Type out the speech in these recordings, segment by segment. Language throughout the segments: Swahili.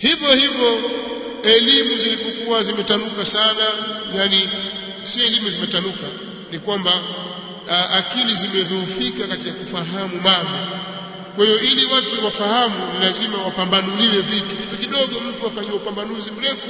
hivyo hivyo elimu zilipokuwa zimetanuka sana yani si elimu zimetanuka ni kwamba akili zimedhoofika katika kufahamu mambo kwa hiyo ili watu wafahamu ni lazima wapambanuliwe vitu kitu kidogo mtu afanyie upambanuzi mrefu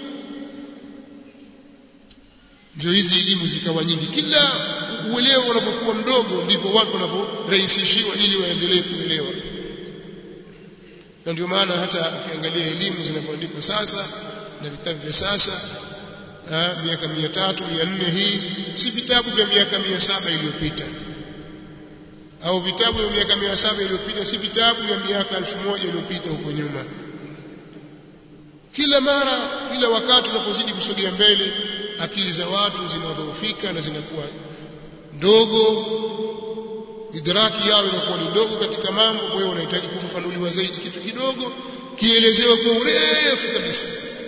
ndio hizi elimu zikawa nyingi kila uelewa unapokuwa mdogo ndivyo watu wanavyorahisishiwa ili waendelee kuelewa na ndio maana hata ukiangalia elimu zinavyoandikwa sasa na vitabu vya sasa miaka mia tatu mia nne hii si vitabu vya miaka mia saba iliyopita au vitabu vya miaka mia saba iliyopita si vitabu vya miaka elfu moja iliyopita huko nyuma kila mara kila wakati unapozidi kusogea mbele akili za watu zinadhoofika na zinakuwa ndogo idraki yao inakuwa ni ndogo katika mambo kwa hiyo unahitaji kufafanuliwa zaidi kitu kidogo kielezewe kwa urefu kabisa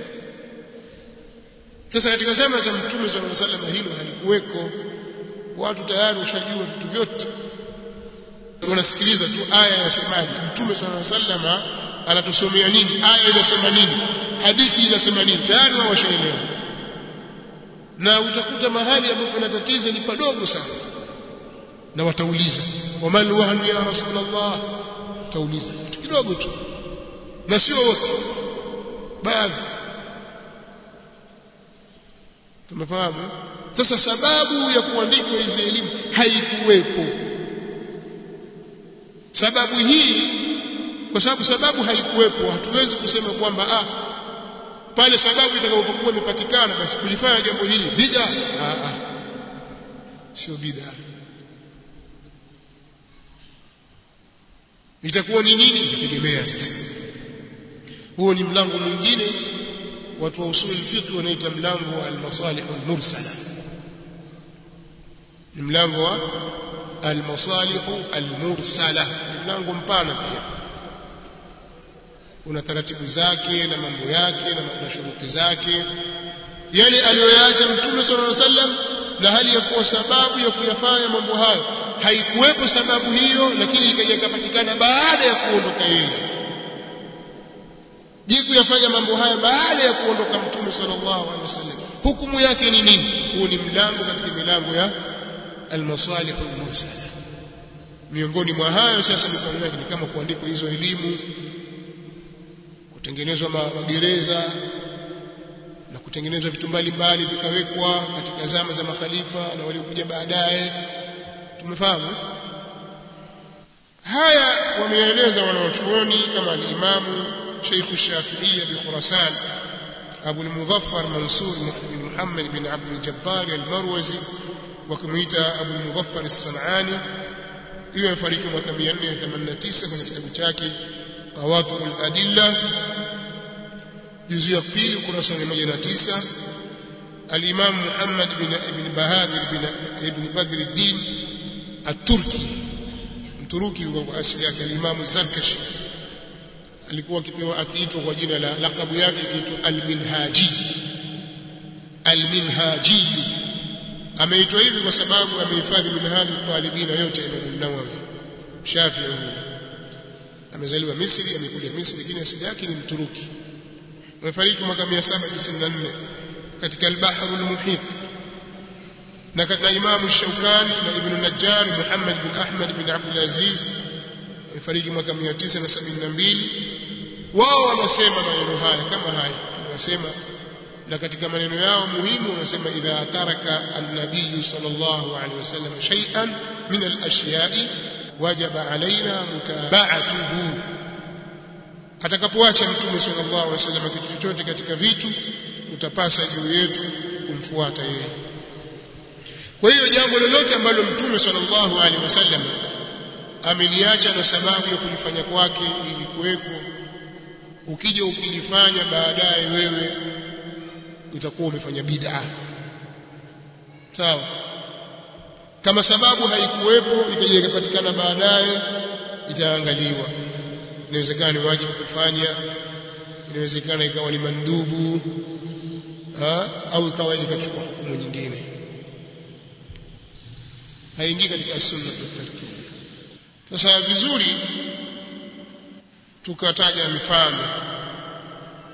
sasa katika zama za mtume sallallahu alaihi wasallam hilo halikuweko watu tayari washajua vitu vyote wanasikiliza tu aya inasemaje mtume sallallahu alaihi wasallam anatusomea nini aya inasema nini hadithi inasema nini tayari wao washaelewa na utakuta mahali ambapo kuna tatizo ni padogo sana na watauliza waman wahnu ya rasulullah tauliza kitu kidogo tu na sio wote baadhi tumefahamu sasa sababu ya kuandikwa hizi elimu haikuwepo sababu hii kwa sababu sababu haikuwepo hatuwezi kusema kwamba ah pale sababu itakapokuwa imepatikana basi kulifanya jambo hili bid'a ah, ah. sio bid'a itakuwa ni nini itategemea sasa huo ni mlango mwingine watu wa usul fiqh wanaita mlango wa al-masalih al-mursala ni mlango wa al-masalih al-mursala mlango mpana pia una taratibu zake na mambo yake na, na shuruti zake yale aliyoyaacha mtume sallallahu alaihi wasallam na hali ya kuwa sababu ya kuyafanya mambo hayo haikuwepo sababu hiyo lakini ikaja ikapatikana baada ya kuondoka yeye je kuyafanya mambo haya baada ya kuondoka mtume sallallahu alaihi wasallam hukumu yake ni nini huu ni mlango katika milango ya almasalih almursala miongoni mwa hayo sasa mipango yake ni kama kuandikwa hizo elimu kutengenezwa magereza na kutengenezwa vitu mbalimbali vikawekwa katika zama za makhalifa na waliokuja baadaye tumefahamu haya wameeleza wanawachuoni kama al-Imamu Sheikh Shafi'i bi Khurasan Abu al-Muzaffar Mansur bin Muhammad bin Abd al-Jabbar al-Marwazi wakimuita Abu al-Muzaffar as-Sanani hiyo amefariki mwaka 489 kwenye kitabu chake Qawatul Adilla juzu ya pili ukurasa wa 109 al-Imam Muhammad bin Ibn Bahadir bin Ibn Badr al-Din at-Turki Mturuki kwa asili yake al-Imam Zarkashi alikuwa akipewa akiitwa kwa jina la lakabu yake kiitwa al-Minhaji al-Minhaji ameitwa hivi kwa sababu amehifadhi minhaji talibina yote ya Imam Nawawi Shafi'i amezaliwa Misri amekuja Misri lakini asili yake ni Mturuki amefariki mwaka 794 katika al-Bahr al-Muhit na katika Imam Shaukani na Ibn Najjar Muhammad bin Ahmad bin Abdul Aziz amefariki mwaka 972 wao wanasema maneno haya kama haya tunasema na katika maneno yao muhimu wanasema idha taraka an-nabiy sallallahu alaihi wasallam shay'an min al-ashya'i wajaba alaina mutaba'atuhu atakapoacha mtume sallallahu alaihi wasallam kitu chochote katika vitu utapasa juu yetu kumfuata yeye kwa hiyo jambo lolote ambalo mtume sallallahu alaihi wasallam ameliacha na sababu ya kulifanya kwake ili kuweko ukija ukilifanya baadaye wewe utakuwa umefanya bid'a sawa kama sababu haikuwepo ikaja ikapatikana baadaye itaangaliwa inawezekana ni wajibu kufanya inawezekana ikawa ni mandubu ha? au ikawa ikachukua hukumu nyingine haingii katika sunna tarkiya sasa vizuri tukataja mifano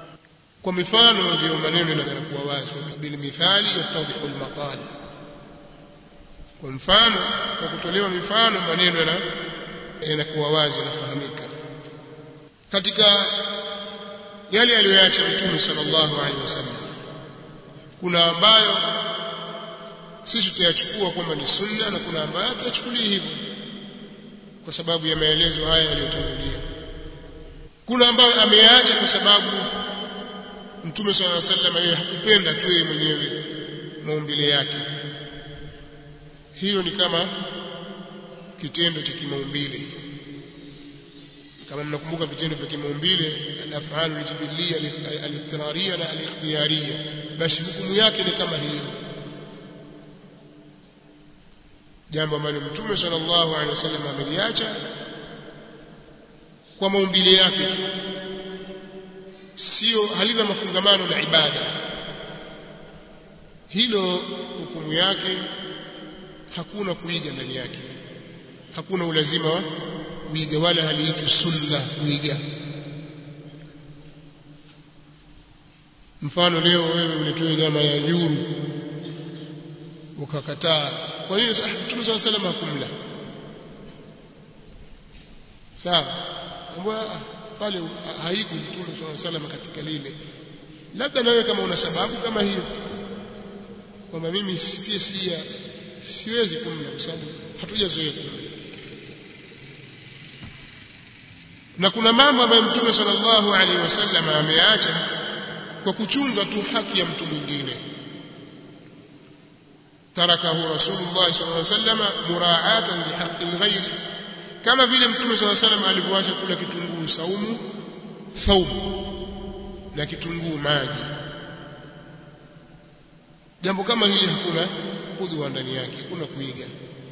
kwa mifano ndio maneno yanakuwa wazi bil mithali yatadhihu al maqal kwa mfano kwa kutolewa mifano maneno yanakuwa wazi yanafahamika katika yale aliyoacha mtume sallallahu alaihi wasallam kuna ambayo sisi tutayachukua kwamba ni sunna na kuna ambayo tuyachukulie hivyo kwa sababu ya maelezo haya yaliyotangulia kuna ambayo ameyaacha kwa sababu mtume swalla alayhi wasallam yeye hakupenda tu yeye mwenyewe maumbile yake hiyo ni kama kitendo cha kimaumbile kama mnakumbuka vitendo vya kimaumbile al-af'al al-jibiliyya al-ittirariyya na al-ikhtiyariyya basi hukumu yake ni kama hiyo jambo ambalo mtume sallallahu alaihi wasallam ameliacha kwa maumbile yake sio halina mafungamano na ibada hilo hukumu yake hakuna kuiga ndani yake hakuna ulazima wa kuiga wala haliitwi sunna kuiga mfano leo wewe uletoe nyama ya nyuru ukakataa kwa nini mtume swalla salam hakumla sawa mbona pale haiku mtume swalla salam katika lile labda nawe kama una sababu kama hiyo kwamba mimi pia si siwezi kumla kwa sababu hatujazoea kumla na kuna mambo ambayo mtume sallallahu alaihi wasallam ameacha kwa kuchunga tu haki ya mtu mwingine tarakahu rasulullah sallallahu alaihi wasallam muraatan lihaqqi alghayr kama vile mtume sallallahu alaihi wasallam alivyoacha kula kitunguu saumu thaumu na kitunguu maji jambo kama hili hakuna udhwa ndani yake hakuna kuiga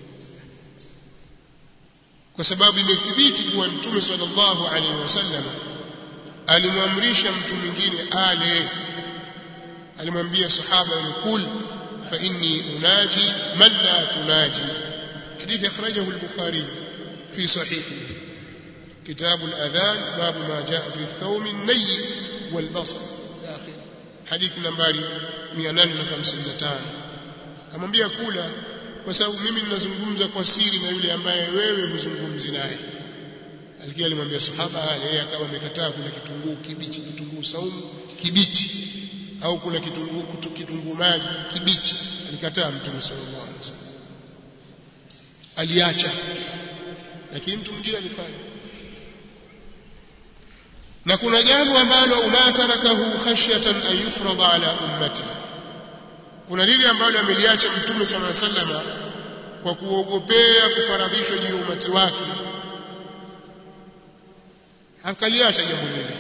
kwa sababu imethibiti kuwa mtume sallallahu alaihi wasallam alimwamrisha mtu mwingine ale alimwambia sahaba kul fa inni unaji man la tunaji hadithi akhrajahu al-bukhari fi sahihi كتاب الأذان باب ما جاء في الثوم الني والبصر آخر حديث نمبر 855 amwambia kula kwa sababu mimi ninazungumza kwa siri na yule ambaye wewe huzungumzi naye alikia alimwambia sahaba yeye akawa amekataa kula kitunguu kibichi kitunguu saumu kibichi au kula kitunguu kitunguu maji kibichi alikataa mtume sallallahu alaihi wasallam aliacha lakini mtu mwingine alifanya na kuna jambo ambalo umatarakahu khashyatan an yufrada ala ummati kuna lile ambalo ameliacha mtume sallallahu alaihi wasallam kwa kuogopea kufaradhishwa juu ya umati wake akaliacha jambo lile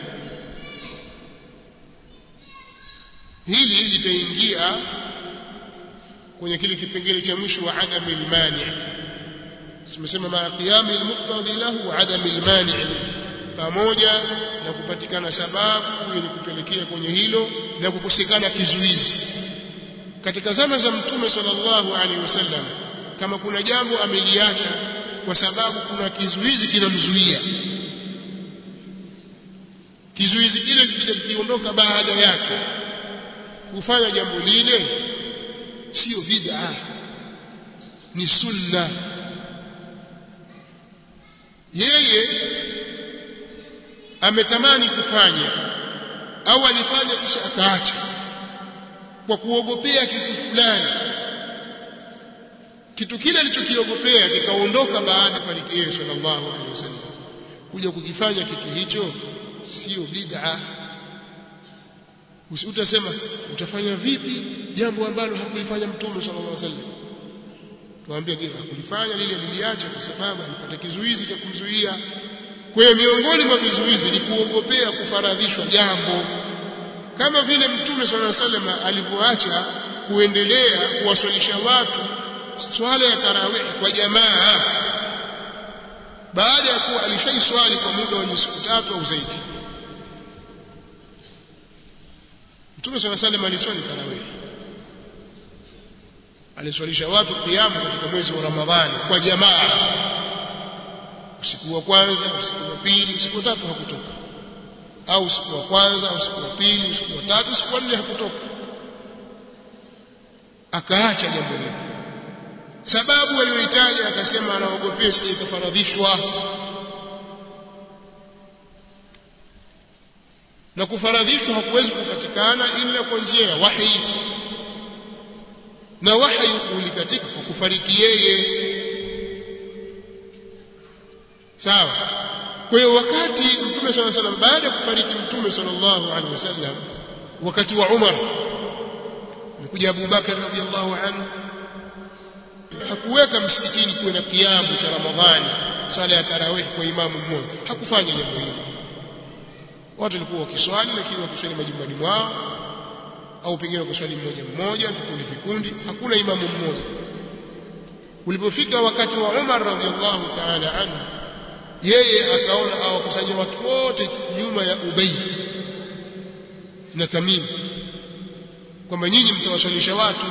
hili litaingia kwenye kile kipengele cha mwisho wa adami almani tumesema ma qiyami almuqtadi lahu wa adami almani pamoja na kupatikana sababu yenye kupelekea kwenye hilo na kukosekana kizuizi katika zama za mtume sallallahu alaihi wasallam kama kuna jambo ameliacha kwa sababu kuna kizuizi kinamzuia kizuizi kile kikija kiondoka baada yake kufanya jambo lile sio bid'a ni sunna yeye ametamani kufanya au alifanya kisha akaacha kwa kuogopea kitu fulani kitu kile alichokiogopea kikaondoka baada ya fariki yake sallallahu alaihi wasallam kuja kukifanya kitu hicho sio bid'a usiutasema utafanya vipi jambo ambalo hakulifanya mtume sallallahu alaihi wasallam tuambie kile hakulifanya lile liliacha kwa sababu alipata kizuizi cha kumzuia kwa hiyo miongoni mwa vizuizi ni kuogopea kufaradhishwa jambo kama vile mtume sallallahu alaihi wasallam alivyoacha kuendelea kuwaswalisha watu swala ya tarawih kwa jamaa baada ya kuwa alishaiswali kwa muda wa siku tatu au zaidi mtume sallallahu alaihi wasallam aliswali tarawih aliswalisha watu kiamu katika mwezi wa ramadhani kwa jamaa usiku wa kwanza usiku wa pili usiku wa tatu hakutoka au usiku wa kwanza usiku wa pili usiku wa tatu usiku wa nne hakutoka akaacha jambo hilo sababu aliyoitaja akasema anaogopea sije kufaradhishwa na kufaradhishwa hakuwezi kupatikana ila kwa njia ya wahi na wahi ulikatika kwa kufariki yeye sawa kwa hiyo wakati mtume swalla salam baada ya kufariki mtume sallallahu alaihi wasallam wakati wa Umar mkuja Abu Bakar radhiallahu anhu hakuweka msikitini kuwe na kiamu cha Ramadhani swala ya tarawih kwa imamu mmoja hakufanya jambo hilo watu walikuwa wakiswali lakini wakiswali majumbani mwao au pengine wakiswali mmoja mmoja vikundi vikundi hakuna imamu mmoja ulipofika wakati wa Umar radhiallahu ta'ala anhu yeye akaona awakusanya watu wote nyuma ya Ubay na Tamim kwamba nyinyi mtawaswalisha watu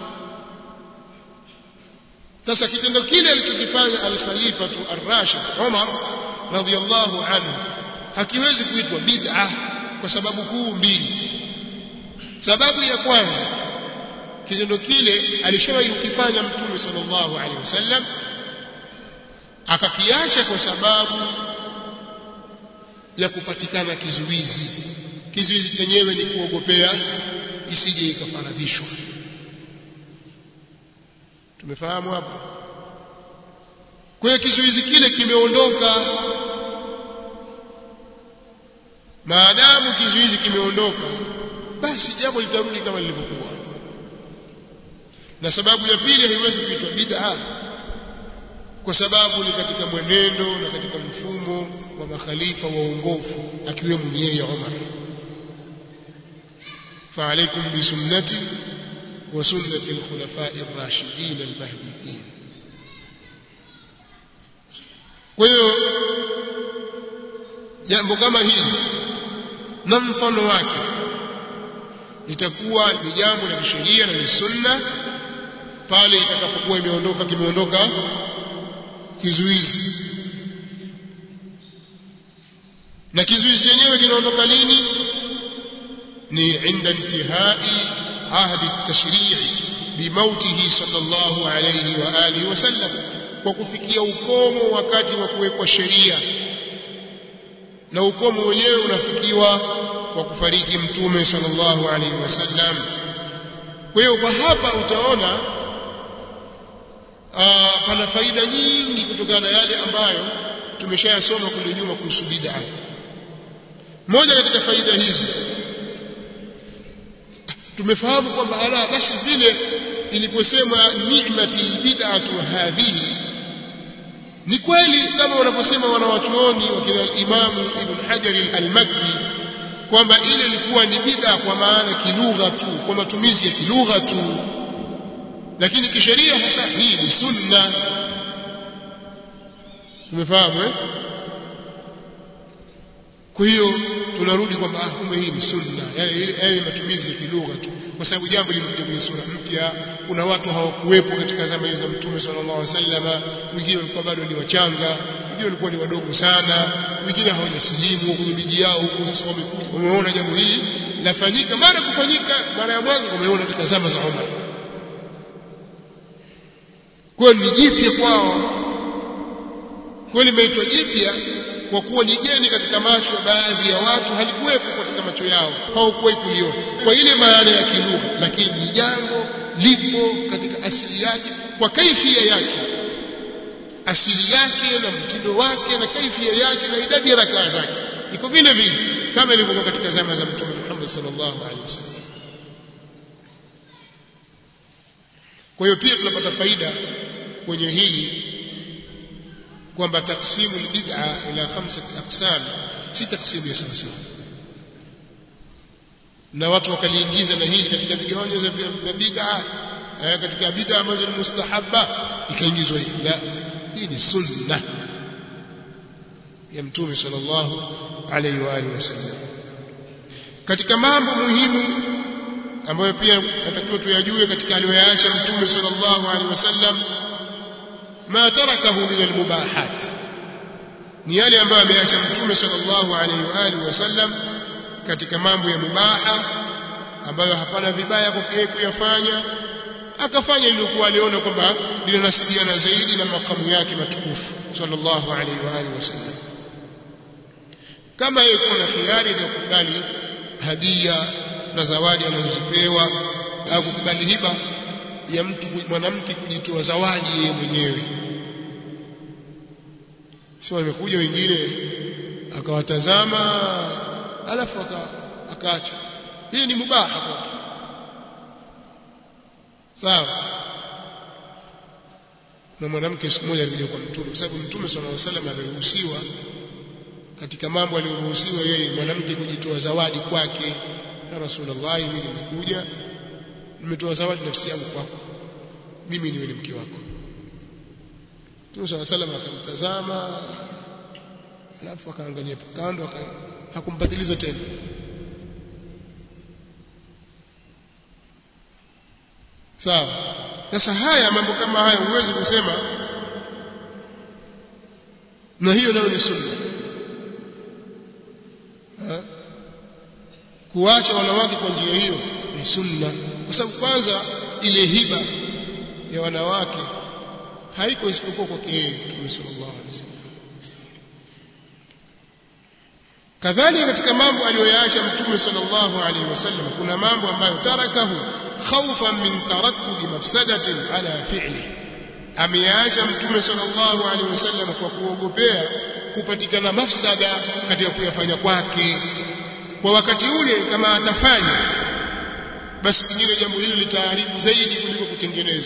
sasa kitendo kile alichokifanya al-Khalifatu ar-Rashid Umar radhiallahu anhu hakiwezi kuitwa bid'a kwa sababu kuu mbili sababu ya kwanza kitendo kile alishawahi kukifanya mtume sallallahu alaihi wasallam akakiacha kwa sababu ya kupatikana kizuizi kizuizi chenyewe ni kuogopea isije ikafaradhishwa tumefahamu hapo kwa hiyo kizuizi kile kimeondoka maadamu kizuizi kimeondoka basi jambo litarudi kama lilivyokuwa na sababu ya pili haiwezi kuitwa bid'a kwa sababu ni katika mwenendo na katika mfumo wa makhalifa waongofu akiwemo yeye Umar فعليكم بسنتي وسنة الخلفاء الراشدين المهديين kwa hiyo jambo kama hili na mfano wake litakuwa ni jambo la kisheria na ni sunna pale itakapokuwa imeondoka kimeondoka kizuizi na kizuizi chenyewe kinaondoka lini ni inda intihai ahdi at-tashri' bimautihi sallallahu alayhi wa alihi wasallam kwa kufikia ukomo wakati wa kuwekwa sheria na ukomo wenyewe unafikiwa kwa kufariki mtume sallallahu alaihi wasallam kwa hiyo kwa hapa utaona aa, pana faida nyingi kutokana na yale ambayo tumeshayasoma kule nyuma kuhusu bid'a moja katika faida hizi tumefahamu kwamba ala basi vile iliposema ni'mati bid'atu hadhihi ni kweli kama wanaposema wanawachuoni wakina imamu ibn hajar al-makki kwamba ile ilikuwa ni bid'a kwa maana kilugha tu kwa matumizi ya kilugha tu lakini kisheria hasa hii ni sunna tumefahamu eh kwa hiyo tunarudi kwamba ah kumbe hii ni sunna yale ile yale matumizi ya kilugha tu kwa sababu jambo limekuja kwenye sura mpya kuna watu hawakuwepo katika zama hizo za mtume sallallahu alaihi wasallam wengine walikuwa bado ni wachanga wengine walikuwa ni wadogo sana wengine hawajasilimu kwenye miji yao huko sasa wamekuja wameona jambo hili lafanyika mara kufanyika mara ya mwanzo wameona katika zama za Umar kwa ni jipya kwao kwa limeitwa jipya kwa kuwa ni geni katika macho ya baadhi ya watu halikuwepo katika macho yao hawakuwahi kuliona kwa ile maana ya kilugha lakini ni jambo lipo katika asili yake kwa kaifia yake asili yake na mtindo wake na kaifia yake na idadi ya rakaa zake iko vile vile kama ilivyokuwa katika zama za mtume Muhammad sallallahu alaihi wasallam kwa hiyo pia tunapata faida kwenye hili kwamba taksimu bid'a ila khamsati aqsam si taksimu ya sawa sawa na watu wakaliingiza na hili katika vigawanyo vya bid'a katika bid'a ambazo ni mustahabba ikaingizwa hii la hii ni sunna ya mtume sallallahu alaihi wa alihi wasallam katika mambo muhimu ambayo pia natakiwa tuyajue katika aliyoyaacha mtume sallallahu alaihi wasallam ما تركه من المباحات ni yale ambayo ameacha mtume sallallahu alaihi wa alihi wasallam katika mambo ya mubaha ambayo hapana vibaya kwa kuyafanya akafanya lilikuwa aliona kwamba linanasibiana zaidi na makamu yake matukufu sallallahu alaihi wa alihi wasallam kama yeye kuna khiari ya kukubali hadia na zawadi anazozipewa au kukubali hiba ya mtu mwanamke kujitoa zawadi yeye mwenyewe sio imekuja wengine akawatazama alafu akaacha hii ni mubaha kwake sawa na mwanamke siku moja alikuja kwa mtume kwa sababu mtume sallallahu alaihi wasallam ameruhusiwa katika mambo aliyoruhusiwa yeye mwanamke kujitoa zawadi kwake ya rasulullah mimi nimekuja nimetoa zawadi nafsi yangu kwako mimi niwe ni mke wako Mtume sallallahu alaihi wasallam akamtazama alafu akaangalia kando hakumpatiliza tena sawa sasa haya mambo kama haya huwezi kusema na hiyo nayo ni sunna kuacha wanawake kwa njia hiyo ni sunna kwa sababu kwanza ile hiba ya wanawake haiko isipokuwa kwa yeye Mtume sallallahu alaihi wasallam kadhalika katika mambo aliyoyaacha Mtume sallallahu alaihi wasallam kuna mambo ambayo tarakahu khawfan min tarakkubi mafsadatin ala fi'li ameyaacha Mtume sallallahu alaihi wasallam kwa kuogopea kupatikana mafsada katika kuyafanya kwake kwa wakati ule kama atafanya basi pengine jambo hilo litaharibu zaidi kuliko kutengeneza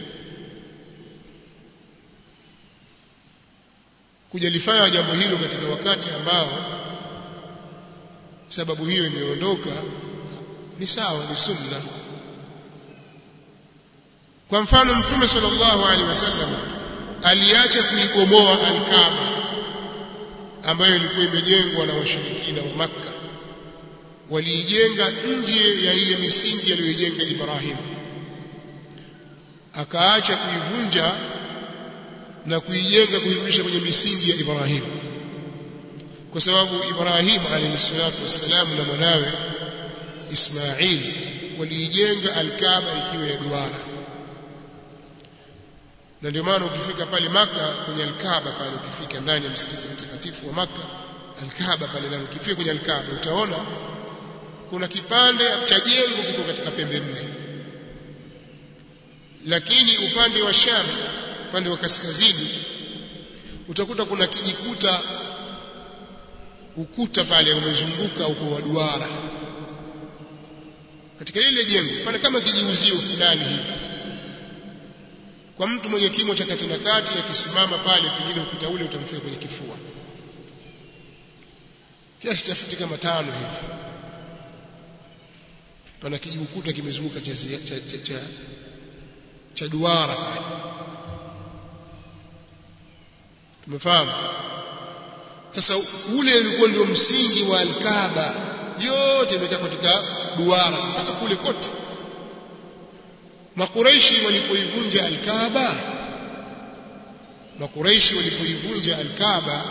kujalifanya jambo hilo katika wakati ambao sababu hiyo imeondoka ni sawa ni sunna kwa mfano mtume sallallahu alaihi wasallam aliacha kuibomoa al-Kaaba ambayo ilikuwa imejengwa na washirikina wa Makka waliijenga nje ya ile misingi aliyoijenga Ibrahim akaacha kuivunja na kuijenga kuirudisha kwenye misingi ya Ibrahim kwa sababu Ibrahim alayhi salatu wassalam na mwanawe Ismail waliijenga al-Kaaba ikiwa ya duara na ndio maana ukifika pale maka kwenye al-Kaaba pale ukifika ndani ya msikiti mtakatifu wa maka al-Kaaba pale ndani ukifika kwenye al-Kaaba utaona kuna kipande cha jengo kiko katika pembe nne lakini upande wa Sham upande wa kaskazini utakuta kuna kijikuta ukuta pale umezunguka uko wa duara katika lile jengo pale kama kijiuzio fulani hivi kwa mtu mwenye kimo cha kati na kati akisimama pale pengine ukuta ule utamfika kwenye kifua kiasi cha futi kama tano hivi pana kijiukuta kimezunguka cha, cha, cha, cha, cha duara pale tumefahamu sasa ule ulikuwa ndio msingi wa alkaaba yote imekaa katika duara mpaka kule kote makureishi walipoivunja alkaaba makureishi walipoivunja alkaaba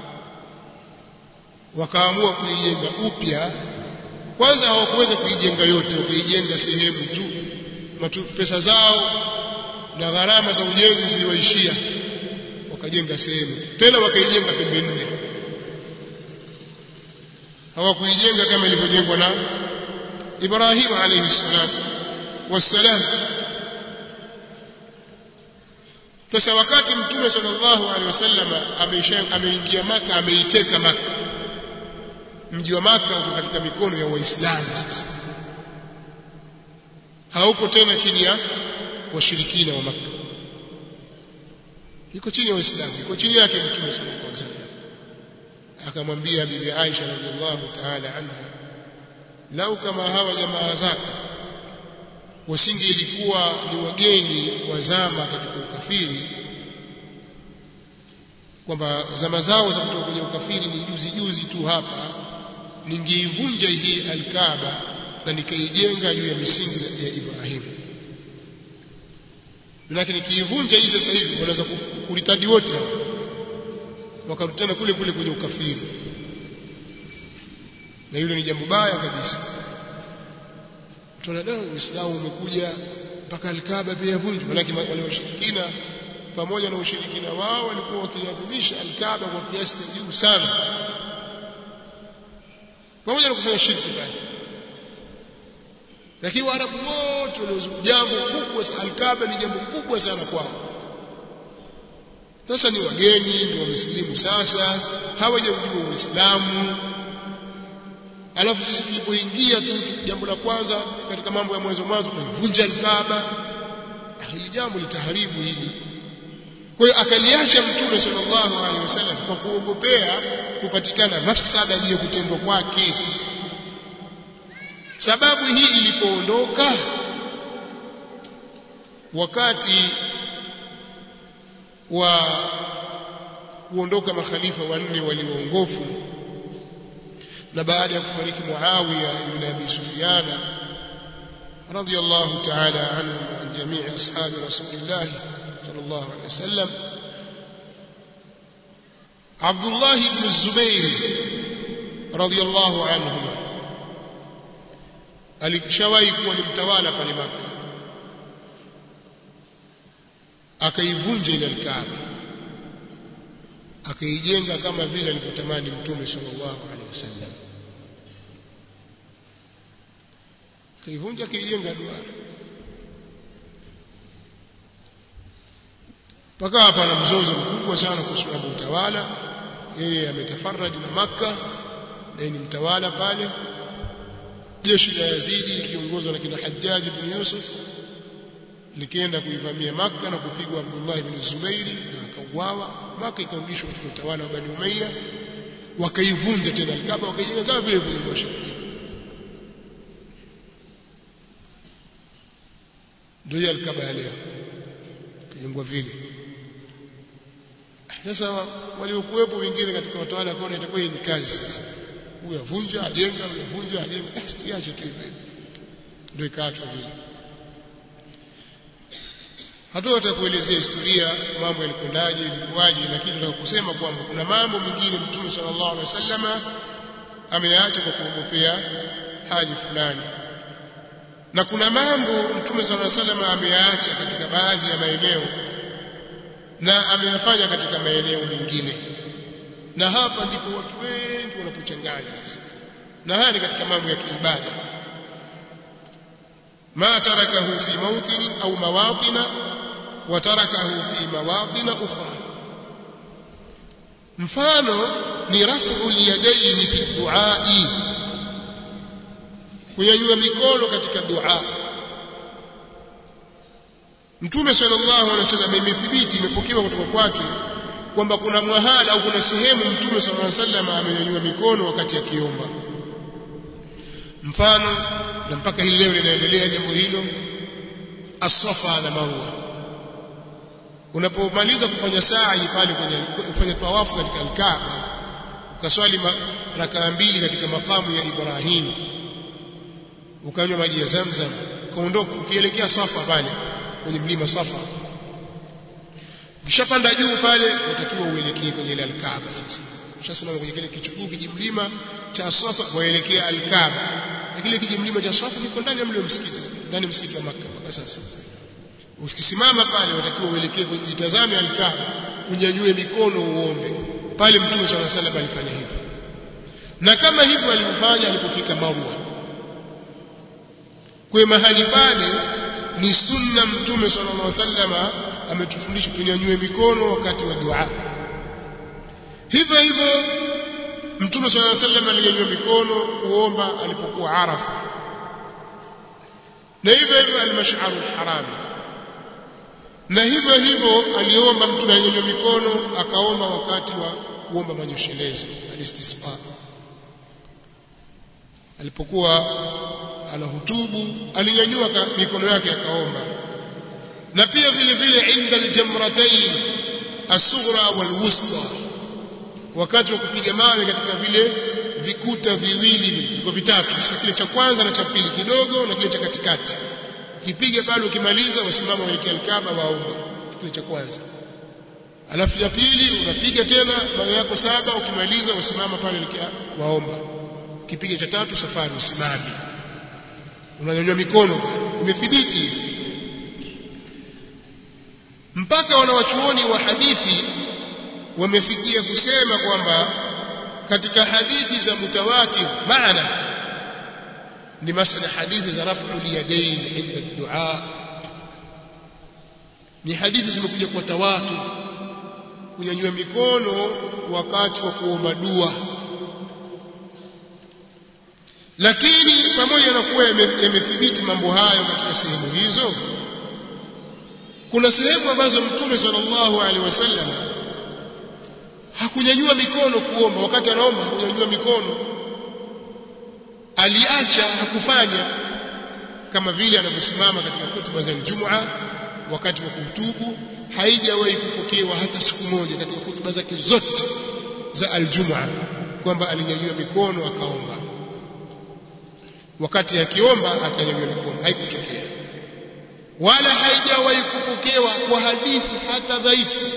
wakaamua kuijenga upya kwanza hawakuweza kuijenga yote wakaijenga sehemu tu matu pesa zao na gharama za ujenzi ziliwaishia wakajenga sehemu tena wakaijenga pembe nne hawakuijenga kama ilivyojengwa na Ibrahim alayhi salatu wassalam sasa wakati mtume sallallahu alaihi wasallam ameingia maka ameiteka maka mji wa maka uko katika mikono ya waislamu sasa hauko tena chini ya washirikina wa maka iko chini ya waislamu iko chini yake mtume sallallahu alaihi wasallam akamwambia bibi Aisha radhiallahu ta'ala anha lau kama hawa jamaa zako wasingelikuwa ni wageni wazama katika ukafiri kwamba zama zao za kutoka kwenye ukafiri ni juzi juzi tu hapa ningeivunja hii alkaaba na nikaijenga juu ya misingi ya Ibrahim lakini nikiivunja hii sasa hivi wanaweza kuritadi wote wakarudi tena kule kule kwenye ukafiri na hilo ni jambo baya kabisa tunadai uislamu umekuja mpaka alkaaba pia yavunjwa manake wale washirikina pamoja na ushirikina wao walikuwa wakiadhimisha alkaaba kwa kiasi cha juu sana pamoja na kufanya shirki pale lakini waarabu wote waliozunguka jambo kubwa alkaaba ni jambo kubwa sana kwao sasa ni wageni ndio wamesilimu sasa hawajajua uislamu alafu sisi tulipoingia tu jambo la kwanza katika mambo ya mwanzo mwanzo tunavunja alkaaba hili jambo litaharibu hili kwa hiyo akaliacha mtume sallallahu alaihi wasallam kwa kuogopea kupatikana mafsada juu ya kutendwa kwake sababu hii ilipoondoka wakati wa kuondoka makhalifa wanne walioongofu na baada ya kufariki Muawiya ibn Abi Sufyan radiyallahu ta'ala anhu wa jamii ashabi rasulillah sallallahu alayhi wasallam Abdullah ibn Zubair radiyallahu anhuma alishawahi kuwa ni mtawala pale Makka akaivunja ile alkaaba akaijenga kama vile alivyotamani mtume sallallahu alaihi wasallam akaivunja akaijenga duara mpaka hapa na mzozo mkubwa sana kuhusu mambo utawala yeye ametafaradi na Makka na ni mtawala pale jeshi la Yazidi likiongozwa na kina Hajjaj ibn Yusuf likienda kuivamia Makka na kupigwa Abdullah ibn Zubairi na akauawa Makka ikarudishwa katika utawala wa Bani Umayya wakaivunja tena Kaaba wakaijenga kama vile vile ndio Al-Kaaba ya leo kajengwa vile sasa waliokuwepo wengine katika watawala wakaona itakuwa hii ni kazi sasa huyu avunja ajenga huyu avunja ajenga tuache tu hivyo ndio ikaachwa vile hatuta kuelezea historia mambo yalikwendaje ilikuwaje lakini tunataka kusema kwamba kuna mambo mengine mtume sallallahu alaihi wasallama ameyaacha kwa kuogopea hali fulani na kuna mambo mtume sallallahu alaihi wasallama ameyaacha katika baadhi ya maeneo na ameyafanya katika maeneo mengine na hapa ndipo watu wengi wanapochanganya sasa na haya ni katika mambo ya kiibada ma tarakahu fi mawtin au mawatina wa tarakahu fi mawatin ukhra mfano ni rafu liyadaini fi duai kunyanyua mikono katika dua Mtume sallallahu alaihi wasallam imethibiti imepokewa kutoka kwake kwamba kuna mwahala au kuna sehemu Mtume sallallahu alaihi wasallam amenyanyua mikono wakati akiomba. Mfano na mpaka hili leo linaendelea jambo hilo As-Safa na Marwa. Unapomaliza kufanya sa'i pale kwenye kufanya tawafu katika Al-Kaaba ukaswali rakaa mbili katika makamu ya Ibrahim ukanywa maji ya Zamzam ukaondoka ukielekea Safa pale kwenye mlima Safa ukishapanda juu pale unatakiwa uelekee kwenye ile Al-Kaaba sasa ushasimama kwenye kile kichukuu kijimlima cha Safa waelekea Al-Kaaba na kile kijimlima cha Safa kiko ndani ya mle msikiti ndani msikiti wa Makka mpaka sasa ukisimama pale unatakiwa uelekee kwenye jitazame Al-Kaaba unyanyue mikono uombe pale Mtume swalla salam alifanya hivyo na kama hivyo alivyofanya alipofika Marwa kwa mahali pale ni sunna mtume sallallahu alaihi wasallam ametufundisha tunyanyue mikono wakati wa dua hivyo hivyo mtume sallallahu alaihi wasallam alinyanyua mikono kuomba alipokuwa arafa na hivyo hivyo al-mash'arul harami na hivyo hivyo aliomba mtume alinyanyua mikono akaomba wakati wa kuomba manyoshelezo alistisqa alipokuwa anahutubu alinyanyua mikono yake akaomba na pia vile vile inda aljamratain as-sughra wal-wusta wakati wa kupiga mawe katika vile vikuta viwili viko vitatu sasa kile cha kwanza na cha pili kidogo na kile cha katikati ukipiga pale ukimaliza wasimama waelekea al-Kaaba waomba kile cha kwanza alafu ya pili unapiga tena mawe yako saba ukimaliza usimama pale waomba ukipiga cha tatu safari usimame unanyanyua mikono imethibiti mpaka wanawachuoni wa hadithi wamefikia kusema kwamba katika hadithi za mutawatir maana ni masala hadithi za raf'ul yadayn inda dua ni hadithi zimekuja kwa tawatur kunyanyua mikono wakati wa kuomba dua lakini pamoja na kuwa yamethibiti mambo hayo katika sehemu hizo kuna sehemu ambazo mtume sallallahu alaihi wasallam hakunyanyua mikono kuomba wakati anaomba hakunyanyua mikono aliacha hakufanya kama vile anavyosimama katika hutuba za Ijumaa wakati wa kuhutubu haijawahi kupokewa hata siku moja katika hutuba zake zote za aljumaa kwamba alinyanyua mikono akaomba wakati akiomba akanyanyua mikono haikutokea wala haijawahi kupokewa kwa hadithi hata dhaifu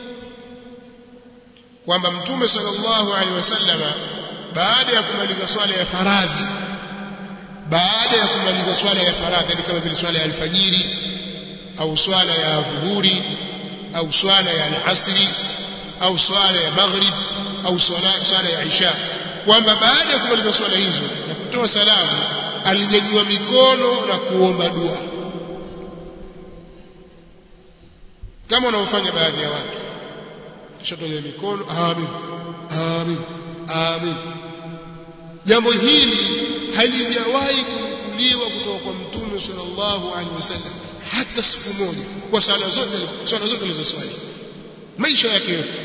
kwamba mtume sallallahu alaihi wasallama baada ya kumaliza swala ya faradhi baada ya kumaliza swala ya faradhi ni kama vile swala ya alfajiri au swala ya dhuhuri au swala ya alasri au swala ya maghrib au swala swala ya isha kwamba baada ya kumaliza swala hizo na kutoa salamu alinyanyua mikono na kuomba dua kama wanaofanya baadhi ya watu kisha tunyanyua mikono amin amin amin jambo hili halijawahi kunukuliwa kutoka kwa mtume sallallahu alaihi wasallam hata siku moja kwa sala zote swala zote alizoswali maisha yake yote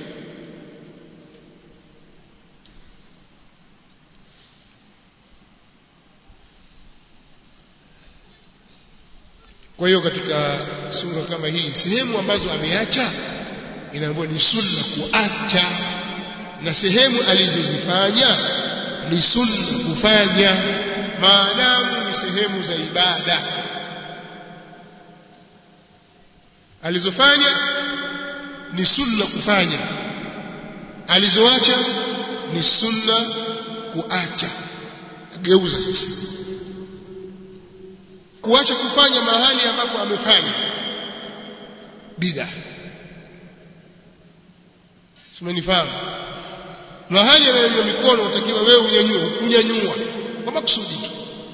kwa hiyo katika sura kama hii sehemu ambazo ameacha inaambiwa ni sunna kuacha na sehemu alizozifanya ni sunna kufanya maadamu ni sehemu za ibada alizofanya ni sunna kufanya alizoacha ni sunna kuacha geuza sasa kuacha kufanya mahali ambapo amefanya bid'a simenifahamu mahali anayonyanyua mikono utakiwa wewe unyanyue unyanyua kwa makusudi tu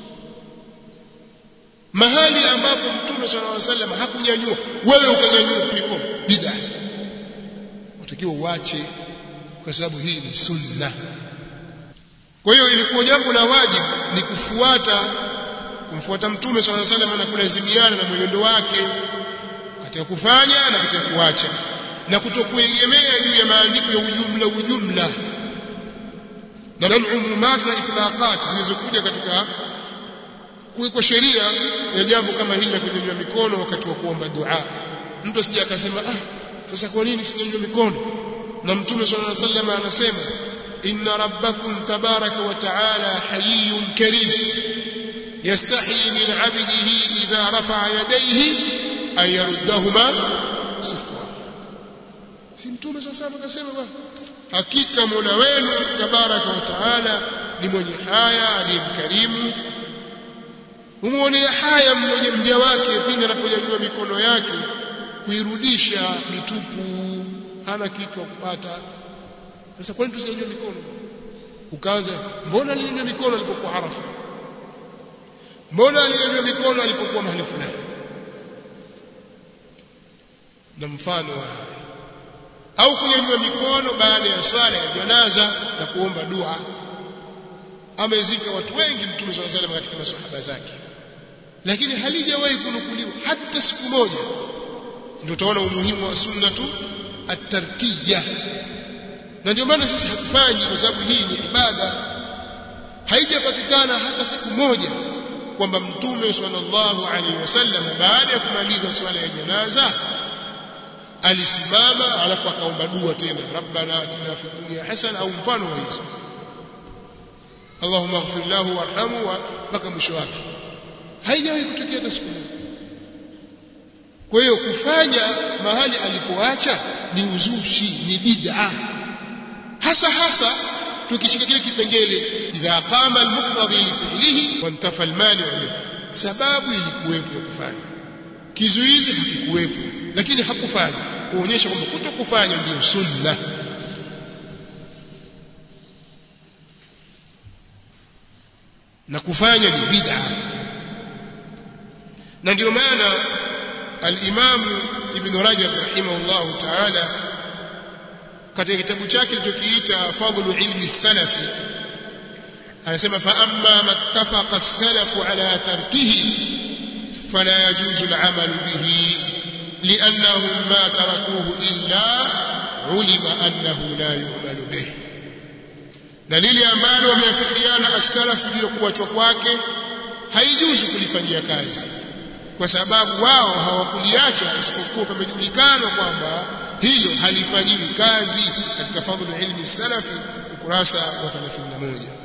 mahali ambapo mtume sallallahu alaihi wasallam hakunyanyua wewe ukanyanyua mikono bid'a utakiwa uache kwa sababu hii ni sunna kwa hiyo ilikuwa jambo la wajibu ni kufuata kumfuata mtume sallallahu alaihi wasallam na kulazimiana na mwenendo wake katika kufanya na katika kuacha na kutokuegemea juu ya maandiko ya ujumla ujumla na umumat na itlaqat zilizokuja katika kuwekwa sheria ya jambo kama hili la kunyanyua mikono wakati wa kuomba dua mtu asije akasema ah sasa kwa nini sinyanyua mikono na mtume sallallahu alaihi wasallam anasema inna rabbakum tabaraka wa taala hayyun karim yastahi min 'abdihi idha rafa'a yadayhi an yaruddahuma sifra si mtume sallallahu alaihi wasallam akasema bwana hakika Mola wenu tabaraka wa taala ni mwenye haya aliyemkarimu humwonea haya mmoja mja wake pindi anaponyanyua mikono yake kuirudisha mitupu hana kitu wa kupata sasa kwani tusinyanyue mikono ukaanza mbona alinyanyua mikono alipokuwa Arafa mbona alinyanyua mikono alipokuwa mahali fulani na mfano wa au kunyanyua mikono baada ya swala ya janaza na kuomba dua amezika watu wengi mtume swalla salam katika maswahaba zake lakini halijawahi kunukuliwa hata siku moja ndio utaona umuhimu wa sunna tu at-tarkiyya na ndio maana sisi hatufanyi kwa sababu hii ni ibada haijapatikana hata siku moja kwamba mtume sallallahu alaihi wasallam baada ya kumaliza swala ya janaza alisimama alafu akaomba dua tena rabbana atina fid dunya hasana au mfano wa hizo Allahumma ighfir lahu warhamhu mpaka mwisho wake haijawahi kutokea hata siku moja kwa hiyo kufanya mahali alipoacha ni uzushi ni bid'a hasa hasa tukishika kile kipengele idha qama almuqtadi li fi'lihi wa intafa almani sababu ilikuwepo ya kufanya kizuizi hakikuwepo lakini hakufanya kuonyesha kwamba kutokufanya ndio sunna na kufanya ni bid'a na ndio maana al-Imam Ibn Rajab rahimahullah ta'ala katika kitabu chake kilichokiita Fadlu ilmi salafi anasema fa amma mattafaqa as-salafu ala tarkihi fala yajuzu al-amal bihi لأنهم ما تركوه إلا علم أنه لا يعمل به na lile ambalo wameafikiana as-salaf ndio kuachwa kwake haijuzu kulifanyia kazi kwa sababu wao hawakuliacha isipokuwa pamejulikana kwamba hilo halifanyiwi kazi katika fadhlu ilmi salafi ukurasa wa 31